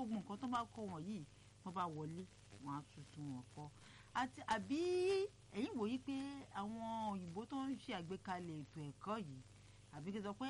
gbogbo nǹkan tó bá kọ́ wọn yìí wọ́n bá wọlé wọ́n á tuntun wọn kọ́ àti àbí ẹ̀yin wòye pé àwọn òyìnbó tó ń ṣe àgbékalẹ̀ ètò ẹ̀kọ́ yìí àbí kí n sọ pé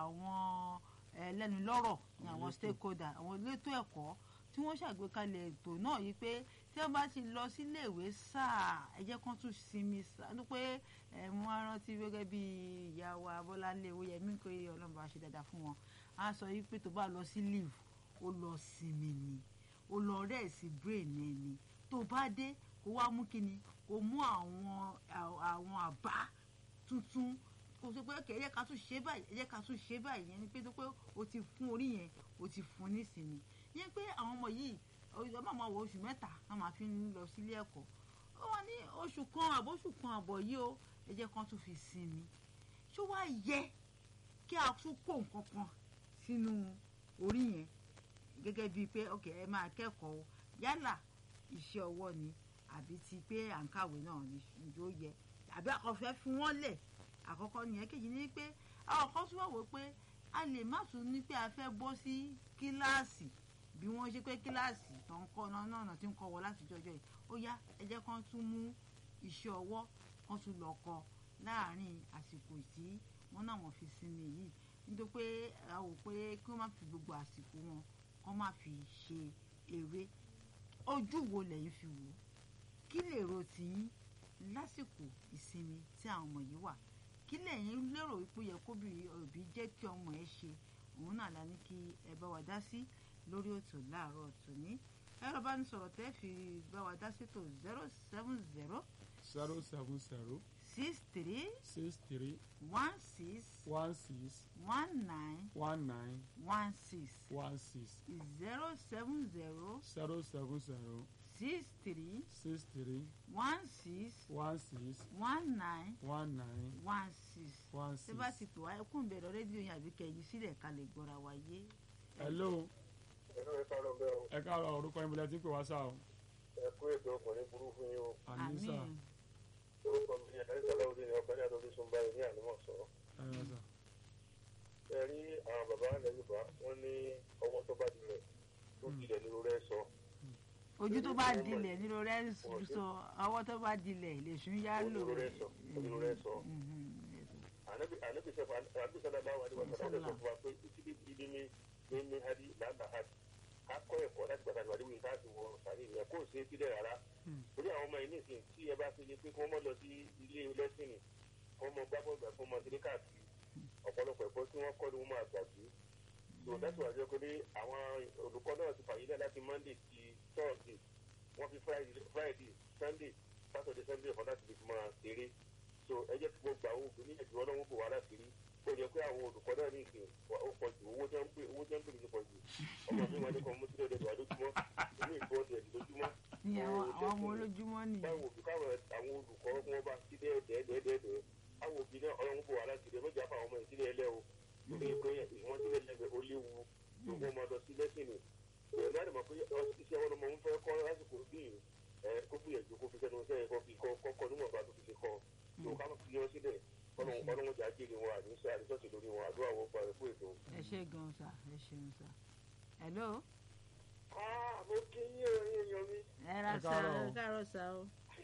àwọn ẹlẹ́nulọ́rọ̀ ní àwọn stakeholder àwọn elétò ẹ̀kọ́ tí wọ́n ṣàgbékalẹ̀ ètò náà yìí pé tí wọ́n bá ti lọ síléèwé sáà ẹ jẹ́ kán tún sinmi sáà ní pé ẹ mú arántí gẹ́gẹ́ bí ìyá wa Bọ́láńlé Oyèmí kò yẹ Ọlọ́run bá ṣe dáadáa fún wọn á sọ yìí pé tó bá lọ sí leave ó lọ sinmi ni ó lọ rẹ́ẹ̀sì brain ẹ ni tó bá dé kó wá mú kíni kó mú àwọn àwọn àbá tuntun kò sọ pé ẹ jẹ́ ká tún ṣe báyìí ẹ jẹ́ ká tún ṣe báyìí yẹn ni pé tó pé o ti fún orí yẹn o ti fún nísìnyí yẹn pé àwọn ọmọ yìí ọmọ máa wọ oṣù mẹ́ta wọ́n máa fi ń lọ sílé ẹ̀kọ́ ó wà ní oṣù kan àbóṣù kan àbọ̀ yìí o ẹ jẹ́ kán tún fi sinmi ṣó wá yẹ kí a tún kó nǹkan kan sínú orí yẹn gẹ́gẹ́ bíi pé ok ẹ máa kẹ́kọ̀ọ́ yálà iṣẹ́ ọwọ́ ni àbí ti pé à ń kàwé náà ni ìjó yẹ àbí àkọ́fẹ́ fún wọn lẹ̀ àkọ́kọ́ nìyẹn kejì ni pé àwọn kan tún wà wò pé a lè má tún ní pé a fẹ́ bọ́ sí kíláàsì bí wọ́n ṣe pé kíláàsì tó ń kọ́ náà náà tí ń kọ́ wọ láti jọjọ́ yìí ó yá ẹ jẹ́ kán tún mú iṣẹ́ ọwọ́ kán tún lọ kọ́ láàárín àsìkò tí wọ́n náà wọ́n fi sinmi yìí nítorí pé a wò pé kí wọ́n má fi gbogbo àsìkò wọn kán má fi ṣe eré ojú wo lẹ́yìn fi wò kí lè ro tiyín lásìkò ìsinmi tí àwọn ọmọ yìí wà kí lẹ́yìn lérò wípé yẹ kó bí òbí jẹ́ kí ọmọ ẹ ṣe òun náà la ní kí ẹ bá wa dá sí lórí ètò láàárọ̀ tòní ẹ̀rọ bá ní sọ̀rọ̀ tẹ́ fi bá wa dá sétò zero seven zero zero seven zero six three six three one six one six one nine one nine one six one six zero seven zero zero seven zero six three six three one six one six one nine one nine one six one ṣé six. bá ti pè wá ẹkún bẹ̀rẹ̀ rédíò yẹn àbí kẹyìn sílẹ̀ ká lè gbọ́ra wa yé. hello ẹnu ẹ kárọ̀ bẹ́ẹ̀ o ẹ káàárọ̀ orúkọ yín bọ̀lẹ́ tí ń pè wá sá o. ẹ kú ètò ọkùnrin burú fún yín o àmì sà orúkọ mi ni ẹ̀rí sọlá òde ní ọ̀gbẹ́ni àtọ́jú sún báyìí ní ànímọ̀ sọ̀rọ̀ ẹ yọ sà. ẹ rí àwọn bàbá ilẹ̀ Yorùbá wọ́n ní ọwọ́ tó bá dilẹ̀ tó dilẹ̀ ní lórí ẹ̀ sọ ojú tó bá dilẹ̀ nínú rẹ̀ ń sọ ọwọ́ tó bá dilẹ̀ lè sún yá lò. Ojú rẹ̀ sọ, ojú rẹ̀ sọ. Mhm. ànábì ànábì sẹ́fà ànábì sọ́dá bá wà ní wàsàn àti sọ fún wa pé títí bí ibi ní ní ní hadi làǹdà hadi akọ́ ẹ̀kọ́ láti gbàgbà níwájú wíwí káàtì wọ sàrí ìyẹn kó o ṣe é sílẹ̀ rárá torí àwọn ọmọ yìí nìsín tí ẹ bá ṣe yẹ pé kí wọ́n mọ̀ lọ sí ilé lẹ́sìnì kí wọ́n mọ gbàgbọ́ gbà fún ọmọ kíní káàkiri ọ̀pọ̀lọpọ̀ ẹ̀kọ́ tí wọ́n kọ́ ni wọ́n máa gbàgbé so that's why jẹ́ pé àwọn olùkọ́ náà ti fàyè lẹ̀ láti monday ti thursday wọ́n fi friday friday sunday saturday sunday fún láti fi máa ṣeré so ẹ jẹ́ kí gbogbo àwọn òbí ní ẹ̀jọ̀ ọlọ́run kò wá láti rí ó yẹ pé àwọn olùkọ́ náà ní ìsìn ó pọ̀ jù owó tẹ́ ń pè owó tẹ́ ń pè ní pọ̀ jù ọmọ mi wọn ní kan mú sílẹ̀ lẹ́dọ̀ àdójúmọ́ inú ìfọ́ ọ̀dẹ̀ lójúmọ́ ní àwọn àwọn ọmọ olójúmọ́ nìyẹn. báwo òbí káwọn àwọn olùkọ́ wọn bá sí dẹ́ẹ̀dẹ́ẹ̀dẹ́ẹ̀dẹ́ àwọn òbí náà ọlọ́run kò wá láti rí mẹ́jọ àfàwọn ọmọ ìsílẹ̀ ẹlẹ́ o torí pé ìwọ́n sílẹ̀ lẹ́gbẹ̀ẹ́ ó léwu gbogbo ọmọ ọdọ sí lẹ́sìn ni ìwọ̀n náà mọ̀ pé iṣẹ́ wọn lọmọ ń fẹ́ kọ́ lásìkò bíi ẹ kó gbìyànjú kó fi sẹ́nu sẹ́yìn kó fi kọ́ kọ́kọ́ níwọ̀n bá tó fi ṣe kọ́ tó ká fi yọ sílẹ̀ ọlọ́run jà jèrè wọn àdúnṣe àdúnṣe lórí wọn àdúrà wọn gba ẹ̀kú ètò. ẹ ṣe gan sa ẹ ṣeun sa. hello. mo kí yín o èèyàn mi ẹ ra Ẹ sa káàárọ̀. ẹ káàárọ̀ sa o.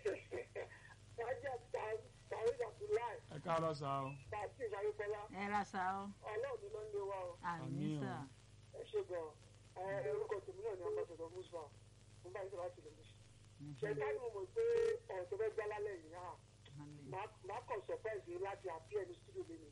wájà tàrí àtúláì ẹ káàárọ̀ sá o. tàbí ìṣàyẹ̀fọ́lá ẹ ra sa o. ọlọ́ọ̀ni ló ń lé wa o àmì Àmín o. sà. ẹ ṣe gan ẹ orúkọ tèmi náà ni ambassador musa mo bá yín sọ láti lè mú ṣe ká ní mo mọ̀ pé ọ̀rọ̀ tó fẹ́ gbá lálẹ́ yìí hàn máa kàn surprise yìí láti àbí ẹni studio lé mi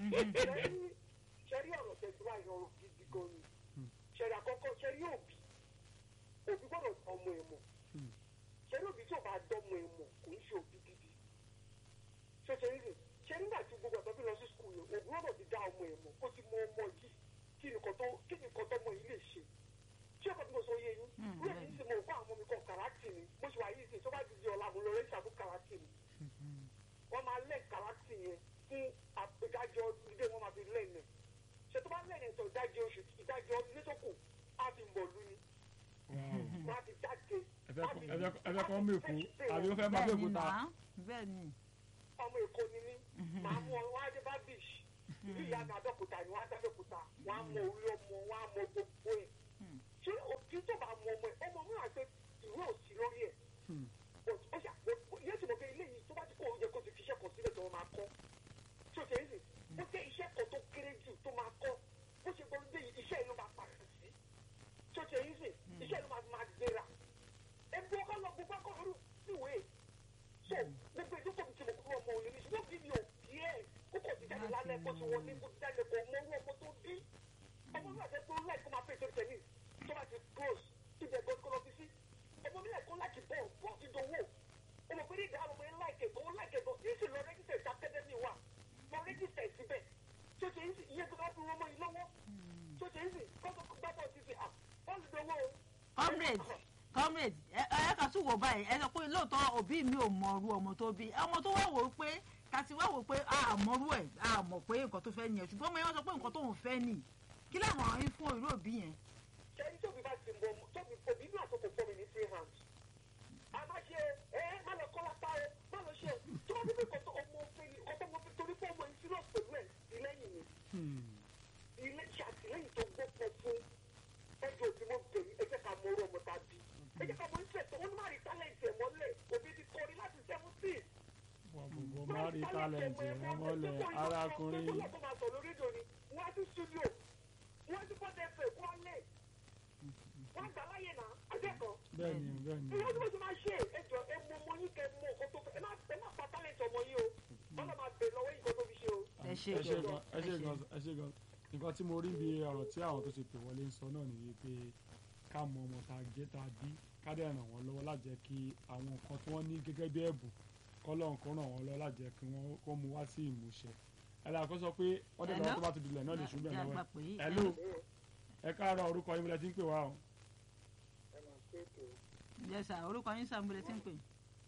ṣẹ́rí ọ̀rọ̀ tẹ̀síwá yìí ọ̀rọ̀ gidi gan ni ṣẹ́rí àkọ́kọ́ ṣẹ́rí òbí òbí gbọ́dọ̀ dán ọmọ ẹ̀ mọ̀ ṣẹ́rí òbí tí ò bá dán ọmọ ẹ̀ mọ̀ kò ń ṣe òbí gidi ṣé ṣe rí rè ṣé nígbà tí gbogbo ẹ̀tọ́ bí lọ sí skul yẹn òbí gbọ́dọ̀ ti dá ọmọ ẹ̀ mọ̀ kó ti mọ ọmọ yìí kí nìkan tó kí nìkan tọmọ yìí lè ṣe ṣé ọkọ tí mo sọ yé yín wúlò yìí sì mo kó àwọn ọmọ mi kọ kàràtì ni mo ṣe wà yìí sì tó bá ti di ọ̀la mo lọ rẹ́ ṣàbù kàràtì ni wọ́n máa lẹ́ kàràtì yẹn fún ìdájọ́ ilé wọn máa fi lẹ́nu ṣe tó bá lẹ́nu ẹ̀tọ́ ìdájọ́ oṣù ìdájọ́ ilé tó kù á fi mọ̀ lú ni wọ́n á fi jáde ẹ fẹ́ kọ́- ẹ fẹ́ kọ́- ẹ fẹ́ kọ́ mú èkó àbí ó fẹ́ má bẹ́ẹ̀ bẹ́ẹ̀ ni kúta. nà bẹ́ẹ̀ ni. ọmọ èkó ni mí màá mú ọ wá dé bá beach ìlú ìyá mi àdókúta ni wọ́n á dábẹ́kúta wọ́n á mọ orí ọmọ wọ́n á mọ gbogbo ẹ̀ ṣé òbí tó kọ́ lórí ìwé so gbogbo ètò tó ti mọ̀ kúrò ọmọ òní ní ṣùgbọ́n bí mi ò bí ẹ̀ kókò ti jáde lálẹ́ kó ti wọlé kó ti jáde kó mọ owó ọmọ tó bí ọmọ mi àti ẹgbẹ́ láì kó máa pè tó tennis tó bá ti close tó jẹ gbọ́dọ̀ kó lọ fi sí ọmọ mi ẹ̀kọ́ láti bọ̀ bọ́ ti dòwó ọmọ pé ní ìdá ọmọ yẹn láìkẹ̀ tó láìkẹ̀ tó yìí sì lọ rẹ́gísẹ̀ sí akadẹ́mì wa lọ rẹ́gísẹ̀ síbẹ̀ tó ṣe ń sì iye tó bá fi wọ́n mọ́ yìí lọ́wọ́ tó ṣe ń sì kọ́kọ́ gbàgbọ́ ti fi à wọ́n ti dòwó o. comrade comrade ẹ ẹ kà tún wò báyìí ẹ sọ pé lóòótọ́ òbí mi ò mọ̀ọ́rú ọmọ tó bí ọmọ tó wá wò ó pé kàti wá wò ó pé a mọ̀ọ́rú ẹ̀ a mọ̀ pé nǹkan tó fẹ́ nìyẹn ṣùgbọ́n ọmọ yẹn wọ́n sọ pé nǹkan tóun fẹ́ nì kí làwọn àwọn yín fún irú òbí yẹn. sẹ́ni tóbi bá ti mọ̀ tóbi òbí náà tó kò fọ́ mi ní free hand. a máa ṣe ẹ má lọ kọ́ lápá ẹ má lọ ṣe tó bá débi kọ́tọ́ ọmọ òfin ni ọ̀tọ́ ọmọ òfin torí pé ọmọ yìí serious pẹ̀lú ẹ̀ ìlẹ́yìn ni ilé ṣàtìlẹ́yìn tó gbọ́pọ̀ fún ẹjọ́ òbí mo bẹ̀rù ẹ jẹ́ ká mọ orú ọmọ tá a bí ẹ jẹ́ ká mọ interest wọn ní má rí talent ẹ̀ mọ́lẹ̀ òbí ti kọrin láti seventeen. Bọ̀bọ̀ má rí tálẹ̀ǹtì rẹ mọ́lẹ̀ arákùnrin. wọ́n á máa sọ lórí rédíò ni wọ́n á sí studio wọ́n á sí pọ́tẹ́ ẹ̀fẹ̀ kó wọ́n lẹ̀ wọ́n á gbà láyè náà akẹ́kọ̀ọ́. Bẹ́ẹ̀ni bẹ́ẹ̀ni. ìwọ́n tí mo ti máa ṣe ẹjọ́ ẹ mọ ọmọ yín kẹ mọ ọkọ tó fẹ́ ẹ má ẹ má pa talent ọmọ yín o wọ́n lọ máa bẹ̀ lọ́wọ́ yìí kó tó fi ṣe o. ẹ ṣe ẹ ṣe gan gan ẹ ṣe gan ẹ ṣe gan nǹkan tí mo rí bí ọ̀rọ̀ tí àwọn tó ṣe pè wọlé ń sọ náà nìyí pé ká mọ ọmọ tá a jẹ́ tá a bí ká dẹ̀ ràn wọ́n lọ́wọ́ láti jẹ́ kí àwọn nǹkan tí wọ́n ní gẹ́gẹ́ bí ẹ̀bùn kọ́lọ́n kó ràn wọ́n lọ́wọ́ láti jẹ́ kí wọ́n kó mú wá sí ìmúṣẹ. ẹ dàgbà kó sọ pé wọ́n dẹ̀ lọ́wọ́ tó bá ti dilẹ̀ náà lè ṣubú ẹ̀ Ẹ lọ́wọ́ gbà pé- ẹ̀ ló ẹ káàárọ̀ orúkọ yín bí lẹ ti ń pè wá o. ẹ máa pé ètò yẹ sà orúkọ yín sàmúlẹ̀ tí ń pè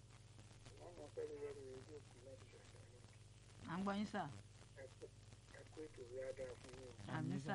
wọn máa fẹ́ lórí ẹrù rédíò kù láti ṣàṣà lọ à ń gbọ́ yín sà ẹ kó ètò rí adáa fún yín o. àmì sà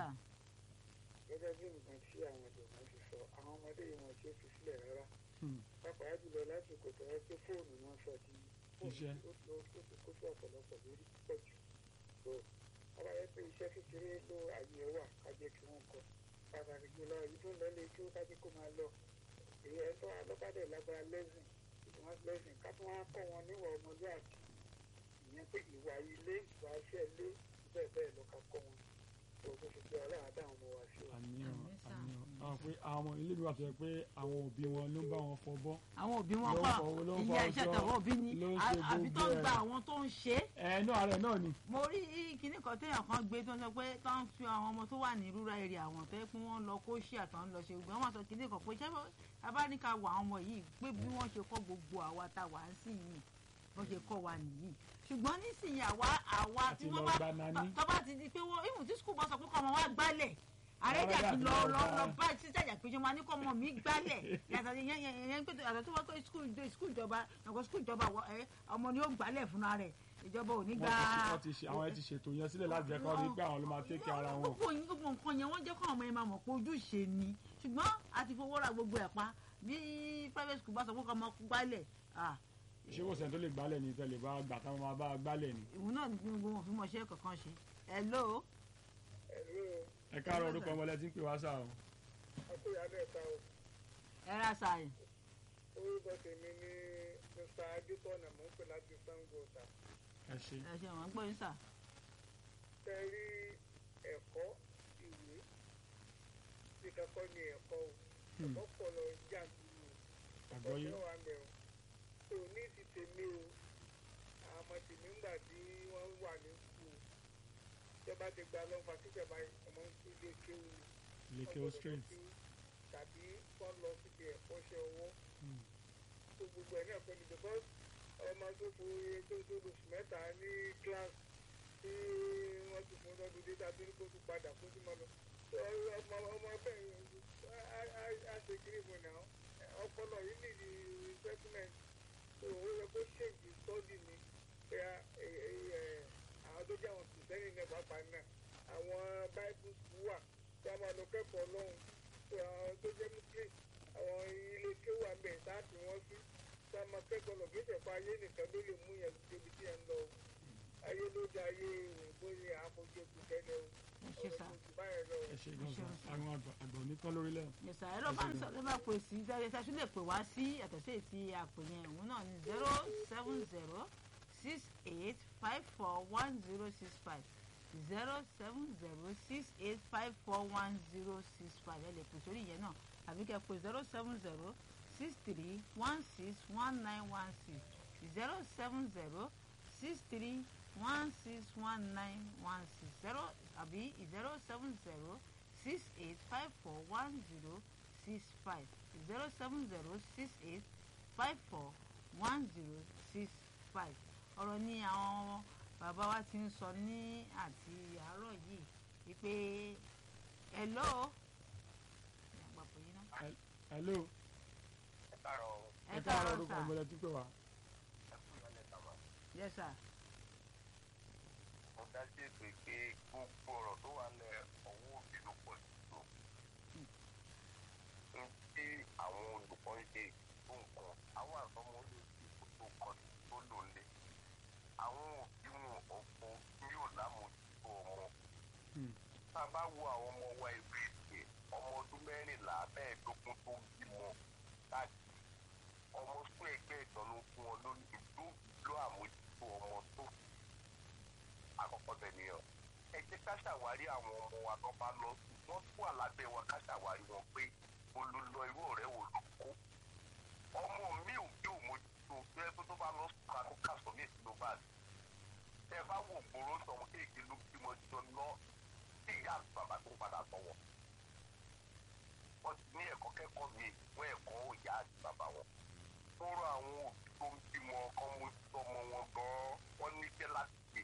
gẹ́gẹ́ bí nǹkan tí àwọn ìjọba ti sọ àwọn ọmọdé yìí wọn ṣe fi sílẹ̀ rárá Hmm. pàápàá jùlọ lásìkò tó yẹ pé fóònù náà sọ di Iṣẹ́. fóònù ó ó ti kó sí ọ̀pọ̀lọpọ̀ lórí púpọ̀ jù tó ọba yẹ pé iṣẹ́ kékeré ló àyè ẹ̀ wà ká jẹ́ kí wọ́n kọ pàtàkì jùlọ èyí tó ń lọ lé kí ó kájí kó máa lọ èyí ẹ̀ tó alọ́kadà lágbára lẹ́sìn ìwọ̀n lẹ́sìn ká tó wá kọ́ wọn níwà ọmọlúwàbí ìyẹn pé ìwà ilé ìwà iṣẹ́ ilé bẹ́ẹ̀ bẹ́ẹ̀ lọ ká kọ́ wọn tó bó ṣe jẹ́ ọlọ́run àdá àwọn ọmọ wa sí o. àníyàn Àmín sà. àníyàn àwọn pé àwọn ilé mi wà tó yẹ pé àwọn òbí wọn ló ń bá wọn fọbọ́ àwọn òbí wọn Ló ń kọ́ fọwọ́, ló ń ìyá fọ iṣẹ́ ọjọ́, tọ̀wọ́ òbí ni ló ń à- ṣe àbí tó ń gbogbo gba ẹ̀. àwọn tó ń ṣe é ẹ náà rẹ náà ni. mo rí kinní kan téèyàn kan gbé tó ń sọ pé tó ń fi àwọn ọmọ tó wà ní rural area àwọn tó yẹ pé wọ́n lọ kó ṣí àtọ̀ ń lọ ṣe gbọ́n wọ́n sọ kinní kan pé ṣé abáníkà wà àwọn ọmọ yìí pé bí wọ́n ṣe kọ́ gbogbo àwa tá a wà ń sìn yìí wọ́n ṣe kọ́ wa nìyí ṣùgbọ́n nísìnyí àwa àwa Àti tí wọ́n lọ bá gba nání. tó bá ti di pé wọ́n ìmù tí skul bá sọ pé kọ́ ọmọ wa gbálẹ̀ àrẹ́jà Àrẹ́jà ti ti lọ lọ lọ gbá. lọ bá títàjà pé ṣe máa ní kọ́ ọmọ mi gbálẹ̀ yàtọ̀ yẹn yẹn yẹn pé àtọ̀ tó wá pé skul skul ìjọba ẹ̀kọ́ skul ìjọba wọ- ẹ, ọmọ ni ó gbálẹ̀ fúnra rẹ̀ ìjọba ò ní wọ́n gbà ti ṣe- wọ́n ti ṣe àwọn ẹ ti ṣètò yẹn sílẹ̀ láti jẹ́ kó rí pé àwọn ló máa tẹ́kẹ̀ ara wọn. gbogbo yín gbogbo nǹkan yẹn wọ́n jẹ́ kọ́ ọmọ yẹn máa mọ̀ pé ojúṣe ni ṣùgbọ́n a ti fowó ra gbogbo ẹ̀ pa bí private school bá sọ pé kọ́ ọmọ gbálẹ̀ ah, ṣé kò sẹ́ni tó lè gbálẹ̀ ní tẹ́lẹ̀ bá gbà táwọn máa bá gbálẹ̀ ni. ìwọ náà ní gbogbo wọn fi mọ̀ ṣe kankan ṣe hello ẹ̀rọ ẹ káàárọ̀ orúkọ ọmọ lẹ ti ń pè wá sáà o. akóyà mẹ́ta o. ẹ ra sàyè orúkọ tèmi ní mr adétọ́nà mò ń pè láti sango ọ̀tà ẹ ṣe ẹ ṣe wọn gbọ́ yín sà tẹ rí ẹ̀kọ́ ìwé tí kakọ́ ní ẹ̀kọ́ o Hmm. ẹ̀kọ́ pọ̀ lọ jàǹdùrú àgbọ́yé ọ̀pọ̀ wà mẹ́ o tó ní ti tèmi o àwọn ọmọ tèmi ń gbà tí wọ́n wà ní skul ìjọba ti gba lọ́nfà kíjọba ọmọ ń kú ilé kéwù lèkè straight. tàbí kọ́ lọ síbi ẹ̀kọ́ṣẹ́ ọwọ́ Hmm. tó gbogbo ẹ̀ náà pẹ̀lú because ọmọ tó fo iye tó tó lóṣù mẹ́ta ní class tí wọ́n ti fún lọ́dún dídá tó ní kó tún padà kó tún máa lọ. tó ọmọ ọmọ bẹ́ẹ̀ á ṣe kiri mu náà ọpọlọ yìí nìdí settlement tó ó yẹ kó ṣèjì study ni pé àwọn tó jẹ́ àwọn kìrìsìtẹ́nì náà pàápàá náà àwọn bible school wà tí a máa lọ kẹ́kọ̀ọ́ lọ́hùn tó àwọn tó jẹ́ muslim àwọn ilé kéwù àmì ẹ̀ sáàtì wọ́n sí tá a máa kẹ́kọ̀ọ́ lọ kí ìṣẹ̀fọ́ ayé nìkan ló lè mú yẹn débi tí ẹ̀ ń lọ o ayé ló dé ayé òyìnbó ni àfojú ojú kẹ́lẹ́ o ẹ ṣe sà ọ̀rọ̀ ojú báyẹn lọ o. ẹ ṣe gan sa àwọn àgbà àgbà onítọ́ lórílẹ̀. ẹ sà ẹ ló bá ń sọ ló bá pè sí dáre ṣáṣú lè pè wá sí yàtọ̀ sí èsì àpè yẹn òun náà ní zero seven zero six eight five four one zero six five zero seven zero six eight five four one zero six five ẹ lè pè sórí ìyẹn náà àbí kẹ́ pè zero seven zero six three one six one nine one six zero seven zero six three one six one nine one six zero àbí zero seven zero six eight five four one zero six five zero seven zero six eight five four one zero six five ọ̀rọ̀ ni àwọn bàbá wa ti ń sọ ní àti àárọ̀ yìí wípé hello àpapọ̀ yìí náà hello ẹ káàárọ̀ ẹ káàárọ̀ orúkọ ọmọdé tí pè wá. ẹ kú ìyọlẹ̀ sábà. yes sir mo dá sí ètò ìpè gbogbo ọ̀rọ̀ tó wà lẹ̀ ọwọ́ òbí ló pọ̀ jù tó. n tí àwọn olùkọ́ ń ṣe tó nǹkan àwọn àtọmọ olóòtú tó kọ tó lò lé. àwọn òbí wọn ọ̀pọ̀ tí yóò lámòjútó ọmọ. Hmm. tá a bá wo àwọn ọmọ wa ìwé ìpè ọmọ ọdún mẹ́rìnlá mẹ́ẹ̀ẹ́dógún tó bímọ káàkiri ọmọ fún ẹgbẹ́ ìtọ́nú fún wọn lónìí ìlú ìlú àmójútó ọmọ tó àkọ́kọ́ bẹ̀ nìyẹn ẹ jẹ́ ká ṣàwárí àwọn ọmọ wa tó bá lọ sùn wọ́n tún wà lábẹ́ wa ká ṣàwárí wọn pé olùlọ irú ọ̀rẹ́ wo ló kó ọmọ mi ò bí ò mójútó bí ẹ tó bá lọ sùn ká tó kàṣọ ní ìsinmi báàgì tẹ bá wò gbòòrò sọmọ kéèké ló bímọ jọ lọ sí ìyá àti bàbá tó padà sọwọ wọ́n ti ní ẹ̀kọ́ kẹ́kọ̀ọ́ mi wọ́n ẹ̀kọ́ ìyá àti bàbá wọn fọ́rọ̀ àwọn òbí tó ń bímọ kọ́ mójútó ọmọ wọn gan-an wọ́n níṣẹ́ láti gbé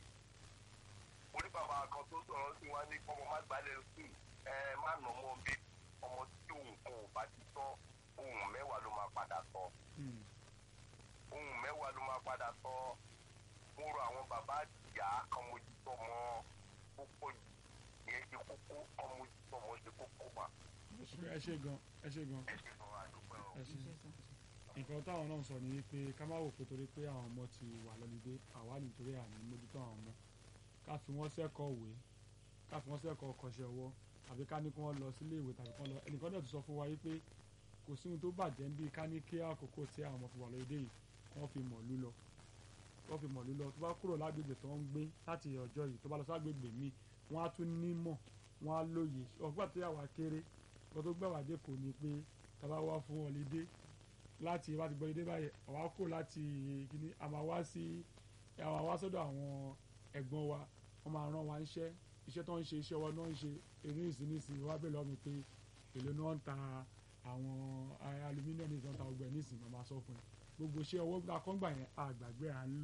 orí bàbá kan tó sọ̀rọ̀ sí wa ní ọmọ má gbalẹ̀ sí ẹ má nà ọmọ bí ọmọ tí òun kan ò bá ti tọ́ ohun mẹ́wàá ló máa padà sọ Hmm. ohun mẹ́wàá ló máa padà sọ mo rọ àwọn bàbá àtìyá kan mójútó ọmọ púpọ̀ jù ìyẹn ṣe kókó kan mójútó ọmọ ṣe kókó mà ẹ ṣe gan ẹ ṣe gan ẹ ṣe gan àdúpẹ́ o. ẹ ṣe nǹkan táwọn náà sọ ni wípé ká má wò pé torí pé àwọn ọmọ ti wà lọ́lídé àwa nítorí àní mójútó àwọn ọmọ ká fi wọ́n sẹ́kọ̀ọ́ òwe ká fi wọ́n sẹ́kọ̀ọ́ kọ́ṣẹ́ ọwọ́ àbí ká ní kí wọ́n lọ sílé ìwé tàbí kán lọ ẹnìkan náà ti sọ fún wa wípé kò sí ohun tó bàjẹ́ ń bí ká ní kí àkókò tí àwọn ọmọ fi wà lọ́lídé yìí wọ́n fi mọ̀lú lọ wọ́n fi mọ̀lú lọ tó bá kúrò lágbègbè tó ń gbé láti ọjọ́ yìí tó bá lọ ságbègbè míì wọ́n á tún nímọ̀ wọ́n á lóye ọgbà tó yà wá kéré wọ́n tó gbà wá dé kò ní pé tá a bá wá fún ọlídé láti wá ti gbọ́ ilé báyìí àwa kò láti kíní a máa wá sí a máa wá sọ́dọ̀ àwọn ẹ̀gbọ́n wa wọ́n máa rán wa níṣẹ́ iṣẹ́ tó ń ṣe iṣẹ́ wọn náà ń ṣe eré ìsinísìn wá bẹ̀rẹ̀ lọ́mi pé èlò náà ń ta àwọn alumíníọ̀mù ìtàn ta ọgbẹ́ nísìn máa máa sọ fún ẹ gbogbo iṣẹ́ ọwọ́ akọ́ngbà yẹn àgbàgbé à ń lò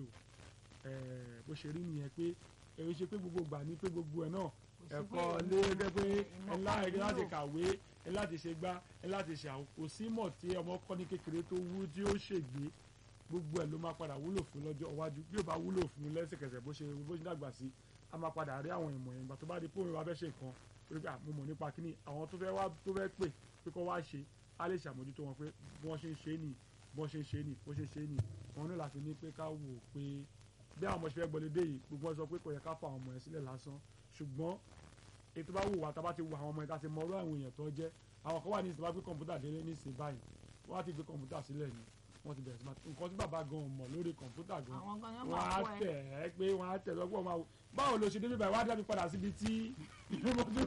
ẹ̀ bó ṣe rí nìyẹn pé èyí ṣe pé gbogbo gbà ní pé gbogbo ẹ̀ náà ẹ̀kọ́ lé gẹ́gẹ́ pé ẹ̀ láti láti kàwé ẹ̀ láti ṣe gbá ẹ̀ láti ṣe àwọn kò sí mọ̀ tí ọmọ kọ́ ní kékeré tó wú tí ó ṣègbè gbogbo ẹ̀ ló máa padà wúlò fún lọ́jọ́ iwájú bí ó bá wúlò fún lẹ́sẹ̀kẹsẹ̀ bó ṣe bó ṣe dàgbà sí a máa padà rí àwọn ìmọ̀ ìgbà tó bá di pómi wa fẹ́ ṣe nǹkan torí pé mo mọ̀ nípa kíní àwọn tó fẹ́ wá tó fẹ́ pè pé kó wá ṣe á lè ṣàmójútó wọn pé bí wọ́n ṣe ń ṣe é nì bí wọ́n ṣe ń ṣe é nì bó ṣe ń ṣe é nì wọn ní láti ní pé ká wò ó pé bí àwọn ọmọ ṣe fẹ́ gbọ́lé dé yìí gbogbo wọn sọ pé kò yẹ ká fa àwọn ọmọ yẹn sílẹ̀ lásán ṣùgbọ́n ètò bá wù wá tá a bá ti wo àwọn ọmọ yẹn tá a ti mọ ọ̀rọ̀ àwọn èèyàn tó jẹ́ àwọn kan wà ní ìsìn bá gbé kọ̀ǹpútà délé ní ìsìn báyìí wọ́n á ti gbé kọ̀ǹpútà sílẹ̀ ni wọ́n ti bẹ̀rẹ̀ sí máa nǹkan tí bàbá gan mọ̀ lórí kọ̀ǹpútà gan àwọn gan yóò wọ́n máa á kọ́ ẹ tẹ̀ ẹ́ pé wọ́n á tẹ̀ lọ́gbọ́n máa wò báwo ló ṣe débi báyìí wọ́n á dábì padà síbi tí ìlú mọ́tò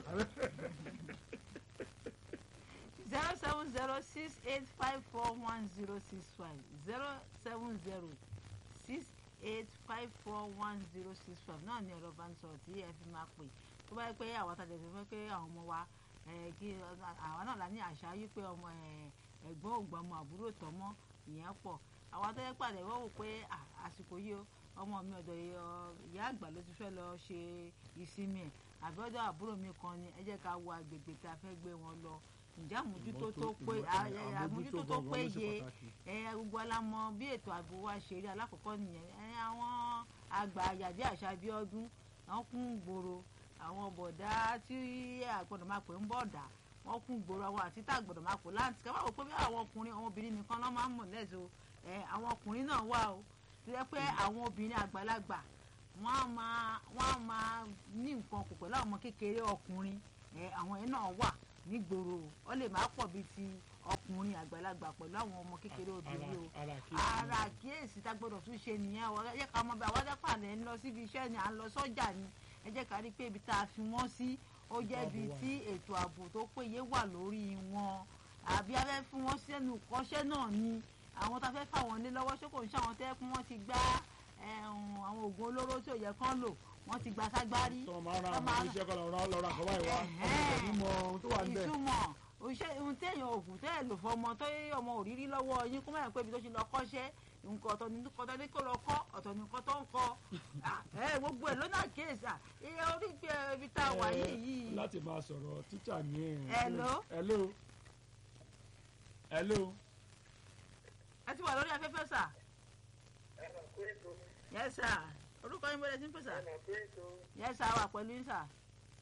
zero seven zero six eight five four one zero six five zero seven zero six eight five four one zero six five náà ni ẹ̀rọ bánisọ̀rọ̀ tí ẹ fi máa pè tó bá yẹ pé àwọn àtàjẹ̀ fi fẹ́ pé àwọn ọmọ wa ẹ̀, kí àwọn náà la ní àṣà yí pé ọmọ ẹ̀, ẹ̀gbọ́n ògbọ́mọ àbúrò tọ́mọ ìyẹn pọ̀ àwọn àtàjẹ̀ pàdé wọ́n wò pé à, àsìkò yìí o ọmọ mi ọ̀dọ̀ ì- ọ- ìyá àgbà ló ti fẹ́ lọ ṣe ìsinmi ẹ̀ àbí ọ̀dọ̀ àbúrò mi kan ni ẹ jẹ́ ká wo agbègbè tá a fẹ́ gbé wọn lọ ǹjẹ́ àmójútó tó pé ìmọ́tò- àmójútó tó gangan ló ṣe péye pàtàkì. ẹ gbogbo alamọ bí ètò ààbò wa ṣe rí alákọ̀ọ́kọ́ nìyẹn ẹ àwọn àgbà àyàdé àṣà bí ọdún àwọn kún gbòòrò àwọn bọ̀dá tí àgbọ̀dọ̀ máa pè ń bọ̀dà wọ́n kún gbòòrò àwọn àti tá àgbọ̀dọ̀ máa pè láǹtì ká má wò pé bí àwọn ọkùnrin àwọn obìnrin nìkan ló máa ń mọ̀ lẹ́sọ̀ ẹ àwọn ọkùnrin náà wà o tó yẹ pé àwọn obìnrin àgbàlagbà wọ́n á máa wọ́n á máa ní nǹkan kò pẹ̀lú àwọn ọmọ kékeré ọkùnrin ẹ àwọn yẹn náà wà nígboro ó lè má pọ̀ bíi ti ọkùnrin àgbàlagbà pẹ̀lú àwọn ọmọ kékeré obìnrin o ara kí ara àkíyèsí tá gbọ́dọ̀ tún ṣe nìyẹn o ẹ jẹ́ ká mọ̀ bí àwọn adápà lẹ ń lọ síbi iṣẹ́ ni à ń lọ sọ́jà ni ẹ jẹ́ ká rí i pé ibi tá a fi wọ́n sí ó jẹ́ ibi ààbò wà. tí ètò ààbò tó péye wà lórí wọn àbí àbí a fẹ́ fún wọn sẹ́nu kọ́ṣẹ́ náà ni àwọn tá a fẹ́ fà wọ́n lé lọ́wọ́ ṣé kò ń ṣe àwọn tẹ́ kún wọ́n ti gbá ẹ̀hún, àwọn oògùn olóró tí ò yẹ kán lò wọ́n ti gba ságbárí tọ́ máa ra Tọ́ àwọn máa- oníṣẹ́ kan lọ́ra lọ́ra àkọ́bá ìwà Ẹ̀hẹ́n. ọmọ ìmọ̀ ohun tó wà níbẹ̀. ìtumọ̀ òṣìṣẹ́ ohun téèyàn òògùn tẹ́ ẹ̀ lò fọmọ tó yẹ ọmọ òrírí lọ́wọ́ yín kó mẹ́rin pé ibi tó ṣe lọ kọ́ṣẹ́ nǹkan ọ̀tọ̀ ní nǹkan tó ní kó lọ kọ́ ọ̀tọ̀ ní nǹkan tó ń kọ́ Ah, ẹ gbogbo ẹ̀ lónà kéèsì à iye orí gbé ibi tá a wà Ẹ, yìí yìí láti máa sọ̀rọ̀ tíṣà ní ẹ̀. Hello? hello hello ẹ ti wà lórí afẹ́fẹ́ sà ẹ mọ̀ pé ètò yẹ sà orúkọ yín bọ́lẹ̀ sí ń pè sà ẹ mọ̀ pé ètò yẹ sà wà pẹ̀lú yín sà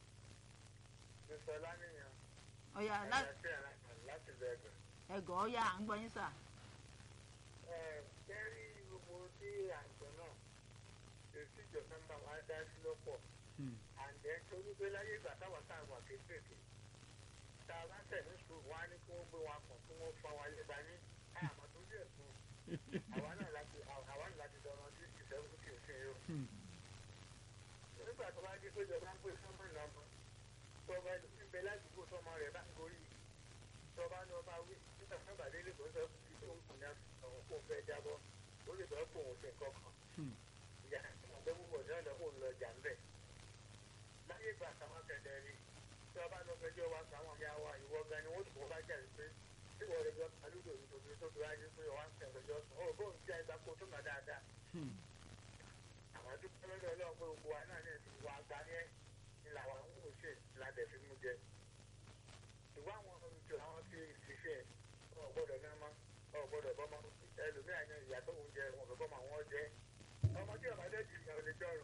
mr lánìyàn ọ̀yà ẹ̀yà sí ẹ̀rọ láti bẹ̀rẹ̀. ẹ̀gọ́ ọ̀yà à ń gbọ́ yín sà ẹ kẹ́rí gbogbo tí àjọ náà èsì ìjọba ń bá wa dá sí lọ́pọ̀ Hmm. àǹdẹ́ torí pé láyé ìgbà táwa tá a wà kéékèèké tá a bá tẹ̀ ní sùúrù wọn á ní kí wọ́n gbé wa pọ̀ kí wọ́n fa wa lé ba ní àmọ́ tó díẹ̀ fún àwa náà láti àwa náà láti dọ̀rọ̀ sí ìṣẹ́gun kì í ṣe yó. Hmm. nígbà tó bá dé pé ìjọba ń pè sọ́mọ́ ìlànà tó bá ń bẹ ládùúgbò tọmọ rẹ̀ bá ń gorí tó bá ní ọba wí nígbà tó bá délé tó ń sọ fún tó ń kùn ní àwọn kó fẹ́ jábọ́ ó lè bọ́ kó òun ṣe nǹkan kan Hmm. ìyá ọ̀gbẹ́ púpọ̀ ní ọ̀dọ̀ kó ń lọ jà ń bẹ̀. láyé ìgbà táwọn kẹ̀dẹ̀ rí tí wọ́n bá lọ fẹjọ́ wa sáwọn ìyá wa ìwọ gan ni wọ́n tún bá jà pé tí wọ́n rẹ̀ jọ alúdò ìtòkè tó fi wáyé pé wọ́n á ń tẹ̀lẹ́jọ́ sùn ó bóun jẹ́ ìgbà kó tó mà dáadáa Hmm. àwọn dúpẹ́ lọ́dọ̀ ọlọ́run pé gbogbo wa náà ní ẹ̀sìn wa gba ní ẹ̀ ní làwọn ń wò ṣe ládẹ̀ fi mú jẹ. ìwà àwọn olùjọ àwọn ti ṣiṣẹ́ ọ̀ gbọ́dọ̀ ní ọmọ ọ̀ gbọ́dọ̀ bọ́mọ ẹlòmíràn ní ìyá tó ń jẹ wọn fẹ́ bọ́mọ àwọn jẹ. ọmọ tí ọba dẹ́ jìnnà ò lè jọrùn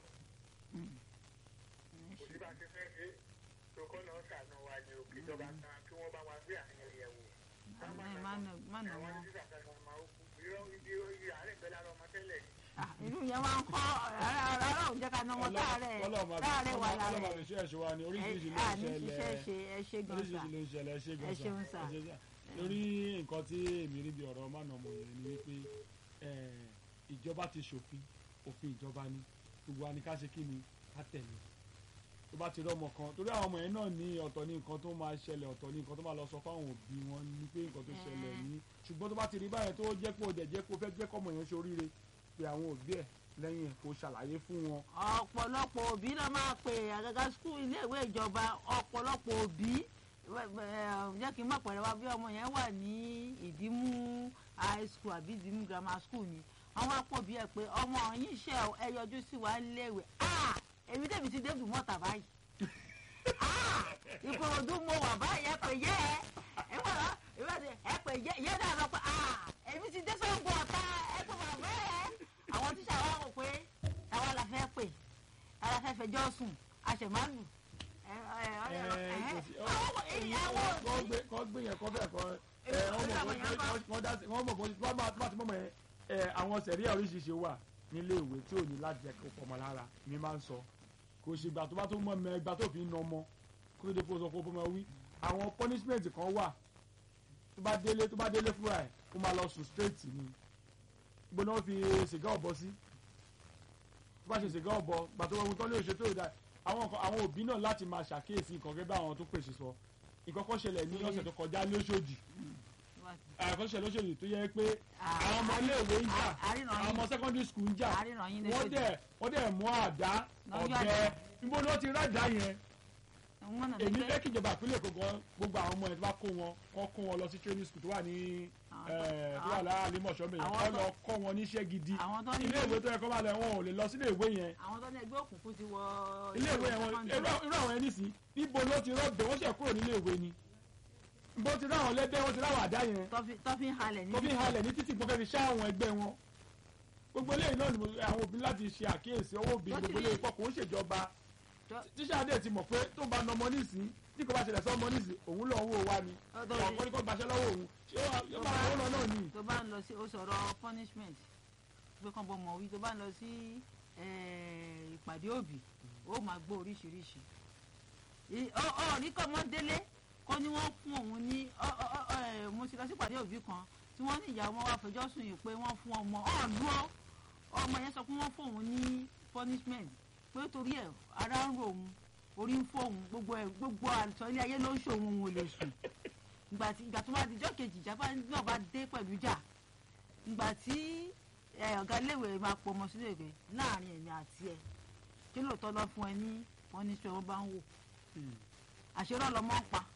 kò sí bá ti fẹ́ ṣe tòkó náà ṣàánú wa ní òkè ìjọba kan kí wọ́n bá wa gbé àyẹ̀wò yẹ̀wò. ẹ má nà má nà àwọn wọn. ní sísà kan máa ń kú irọ́ ibi àárẹ̀ pẹ̀lú ara ọmọ tẹ́lẹ̀ ni. Ah, inú yẹn máa ń kọ́ rárá òun jẹ́ ká ná wọn táàrẹ̀ táàrẹ̀ wà lára ọlọ́mọ ẹ̀. àbẹ̀ṣẹ́ ẹ̀ṣọ́ wa ni oríṣiríṣi ló à ń ní ṣiṣẹ́ ṣẹlẹ̀ ṣe ẹ ṣe gan sà oríṣiríṣi ló ń ṣẹlẹ̀ ẹ ṣe gan Ẹ ṣeun sà. ẹ ṣe sà. lórí nǹkan tí èmi rí bí ọ̀rọ̀ mánàmọ́ yẹn ni wípé eh, ìjọba ti ṣòfin òfin ìjọba ni gbogbo wa ni ká ṣe kí ni ká tẹ̀lé tó bá ti rí ọmọ kan torí àwọn ọmọ yẹn náà ní ọ̀tọ̀ ní nǹkan tó máa ṣẹlẹ̀ ọ̀tọ̀ ní nǹkan tó máa lọ sọ fáwọn òbí wọn ní pé nǹkan tó ṣẹlẹ̀ Eh. ní ṣùgbọ́n tó bá ti rí báyẹn tó jẹ́ pé ó dẹ̀ jẹ́ pé ó fẹ́ jẹ́ kọ́mọ yẹn ṣoríire pé àwọn òbí ẹ̀ lẹ́yìn ẹ̀ kó ṣàlàyé fún wọn ọ̀pọ̀lọpọ̀ òbí náà máa pè àgàgà skul iléèwé ìjọba ọ̀pọ̀lọpọ̀ òbí wẹ́- wẹ́- jẹ́ kí n má pẹ̀rẹ̀ wá bí ọmọ yẹn wà ní ìdímú high school àbí ìdímú grammar school ni wọ́n wá pọ̀ bí ẹ pé ọmọ yín ṣe ẹ yọjú sí wa níléèwé ah èmi tèmi ti débù mọ́ta báyìí ah ìkòròdú mo wà báyìí ẹ pè yẹ ẹ ẹ wà lá ẹ pè yẹ yẹ náà lọ pé ah èmi ti dé sọ́ngbọ̀ ọ̀tá ẹ pè bàbá ẹ àwọn tíṣà wa rò pé àwa la fẹ́ pè àwa fẹ́ fẹjọ́ sùn àṣẹ̀mánù ẹ ẹ ẹ ẹ àwọn ìyàwó kọ́ gbé kọ́ gbé yẹn kọ́ bẹ́ẹ̀ kọ́ ẹ wọ́n mọ̀ kọ́ dá sí wọ́n mọ̀ kọ́ wọ́n bá bá ti mọ̀ mọ̀ yẹn ẹ àwọn sẹ̀ríà oríṣiríṣi wà nílé ìwé tí ò ní láti jẹ́ kó pọ̀mọ́ lára mi máa ń sọ kò ṣe ìgbà tó bá tó mọ̀ mẹ́ ìgbà tó fi ń nà ọmọ kó tó dé kó sọ kó bọ́mọ wí àwọn punishment kan wà tó bá délé tó bá délé fúnra ẹ̀ kó máa lọ sùn straight ni gbóná ó fi sìgá ọ̀bọ sí tó bá ṣe sìgá ọ̀bọ gbà tó wọn tó lè ṣe tó ìdá àwọn nǹkan- àwọn òbí náà láti máa ṣàkíyèsí nǹkan gẹ́gẹ́ bí àwọn tó pèsè sọ nǹkan kan ṣẹlẹ̀ ní ọ̀sẹ̀ tó kọjá lóṣòdì àkọsí ṣẹlẹ̀ lóṣòdì tó yẹ pé àwọn ọmọ iléèwé ń jà àríran àwọn yín ọmọ secondary school ń jà àríran yín wọ́n dẹ̀ wọ́n dẹ̀ mú àdá Lọ́jọ́ ọ̀bẹ àdá. níbo ni wọ́n ti rádà yẹn wọn náà èmi ní fẹ́ kí ìjọba ìpínlẹ̀ Èkó gan gbogbo àwọn ọmọ ẹ̀ tó bá kó wọn kọ́ kó wọn lọ sí training school tó wà ní Àwọn ẹ̀, tó- tó wà láàrin mọ̀ṣọ́mẹ̀ yẹn àwọn kọ́ tó- lọ kọ́ wọn níṣẹ́ gidi àwọn tó ní ilé ìwé tó yẹ kọ́ máa lọ wọn ò lè lọ sílé ìwé yẹn àwọn tó ní ẹgbẹ́ òkùnkùn ti wọ ilé ìwé yẹn wọn secondary. irú irú àwọn ẹni sí níbo ló ti rọ́ọ̀bẹ̀ wọ́n ṣẹ̀ kúrò nílé ìwé ni bó ti ráwọn lẹ́gbẹ́ wọ́n ti ráwọn àdá yẹn tó fi- tó fi ń halẹ̀ ní tó fi ń halẹ̀ ní títì gbọ́kẹ́ fi ṣá àwọn ẹgbẹ́ wọn gbogbo eléyìí náà ni mo- àwọn òbí láti ṣe àkíyèsí ọwọ́ òbí Tó ti gbogbo rí- eléyìí pọ̀ kò ń ṣèjọba tó- tíṣà dé ti mọ̀ pé tó ń bá na ọmọ nísìnyí tí kò bá ṣẹlẹ̀ sọ ọmọ nísìnyí òun lọ owó wa ni Tó- tó- ọ̀pọ̀ ní kò gbaṣẹ́ lọ́wọ́ òun ṣé yóò máa owó lọ náà ni. tó bá ń lọ sí ó sọ̀rọ̀ punishment pé kàn bọ́ mọ̀ wí tó bá ń lọ sí eh, ìpàdé òbí ó máa gbọ́ oríṣiríṣi Ì- ọ ọ ní kọ́ mọ́ délé kọ́ ni wọ́n fún òun ní ọ ọ ọ ẹ, mo ti lọ sí ìpàdé òbí kan tí wọ́n ní ìyá wọn wá fẹjọ́ sùn yìí pé wọ́n fún ọmọ ọ̀ọ́dún ọ ọmọ yẹn sọ pé wọ́n fún òun ní punishment pé torí ẹ̀ ara ń ro òun orí ń fọ́ òun gbogbo ẹ̀ gbogbo àtọ́ ilé ayé ló ń ṣòun òun ò lè sùn ìgbà tí ìgbà tó bá di ijọ́ kejì ìjà bá náà bá dé pẹ̀lú ìjà ìgbà tí ẹ, ọ̀gá iléèwé máa pọ̀ ọmọ sílé ìwé láàrin èmi àti ẹ̀ kí lóòótọ́ lọ fún ẹ ní wọ́n ní sọ wọ́n bá ń wò àṣírọ́ lọmọ ń pa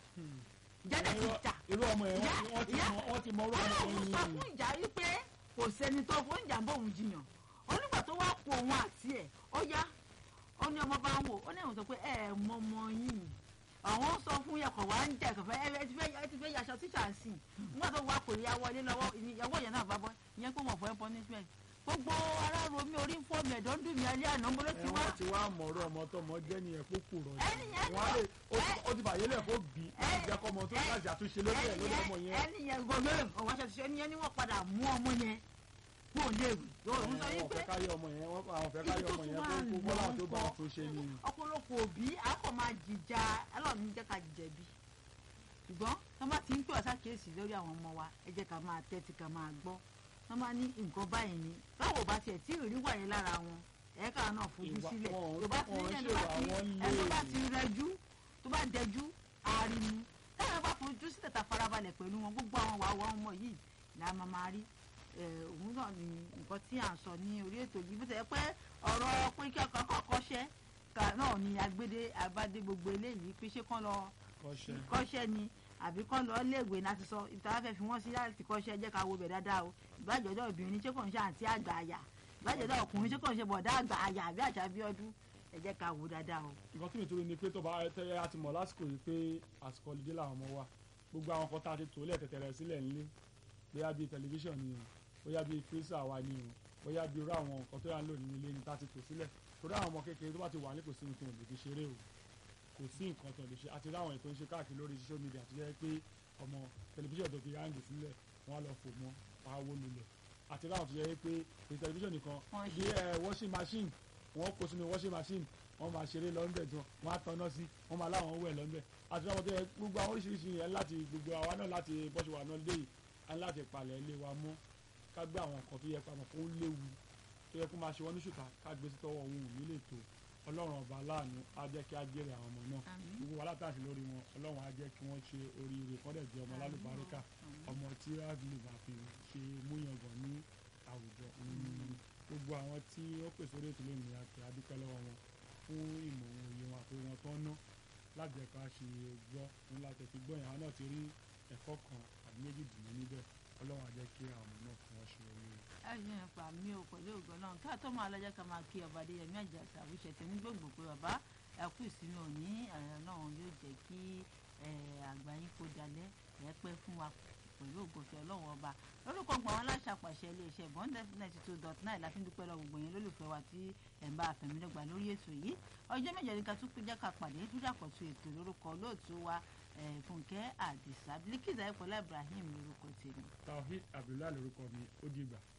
ìjáde ti jà irú ọmọ yẹn ìyá wọ́n ti ìyá mọ wọ́n ti mọ orú ọmọ ọlọ́run yẹn sọ ni fún ìjà wípé kò sẹ́ni tó fún ìjà ń bọ̀ òun jiyàn onígbà tó wá kó òun àti ẹ̀ ó yá ó ní ọmọ bá ń wò ó ní àwọn sọ pé ẹ ẹ mọ ọmọ yìí àwọn sọ fún yẹkọ̀ wá ń jẹ kẹfẹ ẹ ẹ ti fẹ́ ẹ ti fẹ́ yaṣọ tíṣà ń sìn nígbà tó wá kò yá wọlé lọ́wọ́ ìyàwó yẹn náà bá bọ́ ìyẹn pé wọ́n fọ́ ẹ punishment gbogbo ara ro mi orí ń fọ́ mi ẹ̀dọ́ ń dùn mí alẹ́ àná mo ló ẹ ti wá wọ́n ti wá mọ̀ọ́rọ́ ọmọ tó mọ jẹ́ nìyẹn kó kù rọ̀ Ẹni yẹn wọ́n á lè ó- ẹ- ó ti bàyẹ́ lẹ̀ kó bì í láti ẹ- jẹ́ kọ́ ọmọ tó ẹ- láti àtúnṣe lórí ẹ̀ lórí ọmọ yẹn ẹni yẹn gbọdọ ọwọ aṣọ ṣiṣẹ ẹni yẹn ni wọn padà mú ọmọ yẹn kó o léwu yóò ń sọ àwọn yín pé fẹ́ káyé ọmọ yẹn wọ́n àwọn fẹ́ káyé ibi tó ọmọ tún yẹn wà kó kó bọ́lá tó bá lọ́nkọ́ tó ṣe ni ọ̀pọ̀lọpọ̀ òbí akọ máa jìjà ẹlọ́ọ̀ni jẹ́ ká jẹ̀bi ṣùgbọ́n tó bá ti ń pè wá sákèésì lórí àwọn ọmọ wa ẹ jẹ́ ká máa tẹ́tí ká máa gbọ́ tó bá ní nǹkan báyìí ni báwo bá tiẹ̀ tí ìrírí wà yẹn lára wọn ẹ̀ka náà fojú Ìwà- sílẹ̀ wọn ò- tó bá ti wọn ò ní ẹni ṣèwà, tó bá ti wọn ẹni tó bá lè. ti rẹjú tó bá dẹjú àárín táwọn bá fojú sílẹ̀ ta farabalẹ̀ pẹ̀lú wọn gbogbo àwọn wàá wọ́n ọmọ yìí ni a máa máa rí ẹ, òun náà ni nǹkan tí à ń sọ ní orí ètò yìí bó ti yẹ pé ọ̀rọ̀ pé kí ọkàn kọ́kọ́ ṣẹ́ ká náà ni agbédé abádé gbogbo eléyìí pé ṣé kán lọ kọ́ṣẹ́ kọ́ṣẹ́ ni àbí kán lọ léèwé láti sọ ìta fẹ́ fi wọ́n sí láti kọ́ṣẹ́ jẹ́ ká wo bẹ̀ dáadáa o ìbájọ́dọ̀ obìnrin ṣé kò ń ṣe àǹtí àgbà àyà ìbájọ́dọ̀ ọkùnrin ṣé kò ń ṣe bọ̀dá àgbà àyà àbí àṣà bí ọdún ẹ jẹ́ ká wo dáadáa o. nǹkan tí mi torí ni pé tó bá tẹ́lẹ̀ àti mọ̀ lásìkò yìí pé àsìkò ọ̀lẹ́dẹ́ làwọn ọmọ wa gbogbo àwọn kan tá a ti tò lẹ̀ tẹ̀tẹ̀rẹ̀ sílẹ̀ nílé bóyá bíi tẹlifíṣàn ni o bóyá bíi fírísà wa ni o bóyá bíi irú àwọn nǹkan tó yà ń lò nínú ilé ni tá a ti tò sílẹ̀ torí àwọn ọmọ kékeré tó bá ti wà ní kò sí nǹkan òde fi ṣeré o kò sí nǹkan tó lè ṣe àti láwọn ètò ń ṣe káàkiri lórí social media tó jẹ́ pé ọmọ tẹlifíṣàn tó fi ráǹgì sílẹ̀ wọ́n á lọ fò mọ́ wọ́n á wó lulẹ̀ àti láwọn tó jẹ́ pé kò sí tẹlifíṣàn nìkan Wọ́n bí ẹ washing machine wọ́n kó sínú washing machine wọ́n máa ṣeré lọ́nbẹ̀ tí wọ́n á tanná sí wọ́n máa láwọn wẹ̀ lọ́nbẹ̀ àti láwọn tó yẹ gbogbo àwọn oríṣiríṣi yẹn láti gbogbo àwa náà láti bọ́ṣù wà náà lé yìí á ní láti palẹ̀ ilé wa mọ́ ká gbé àwọn nǹkan tó yẹ pamọ́ kó léwu tó yẹ kó máa ṣe wọ́n ní ṣùtà ká gbé sí tọwọ́ òun ò ní lè tó ọlọ́run ọba aláàánú á jẹ́ kí á jèrè àwọn ọmọ náà Àmín. gbogbo wa látàṣe lórí wọn ọlọ́run á jẹ́ kí wọ́n ṣe oríire kọ́dẹ̀ jẹ́ ọmọ lálùbáríkà ọmọ tí á lè bá fi ṣe múyangàn ní àwùjọ Mm. gbogbo àwọn tí ó pèsè orí ètò lónìí àti adúpẹ́ lọ́wọ́ wọn fún ìmọ̀ òun òye wọn àti wọn tó ń ná láti jẹ́ ká ṣe gbọ́ fún láti fi gbọ́ ìyàwó náà ti rí ẹ̀kọ́ kan àbí méjì dùnú níbẹ̀ ọlọ́run á jẹ́ kí àwọn ọmọ náà kí wọ́n ṣe oríire. ẹ ṣe ń pa mí o pẹ̀lú ògbọ́n náà ká tó máa lọ́jọ́ ká máa kí ọba adéyẹmí àjàsà àwùjẹ tèmi gbogbo pé bàbá ẹ kú ìsinmi òní ẹ̀rọ náà yóò jẹ́ kí ẹ, àgbà yín kó dalẹ̀ ẹ pẹ́ fún wa pẹ̀lú ògbófẹ́ ọlọ́run ọba lórúkọ gbọ̀n wọn aláṣàpàṣẹ iléeṣẹ́ bọ́ńdẹ́ ninety two dot nine la fi ń dúpẹ́ lọ gbogbo yẹn lólùfẹ́ wa tí ẹ̀ ń bá àfẹ̀mídọ́gba lórí ètò yìí ọjọ́ méje ní ká tún péjá ká pàdé dúdàpọ̀tù ètò lórúkọ lóòtú wa ẹ̀, fúnkẹ́ àdìsá bílíkìsà ẹ̀pọ̀lá ibrahim lórúkọ tèmi. taofeek abdullahi lorúkọ mi ó dìgbà.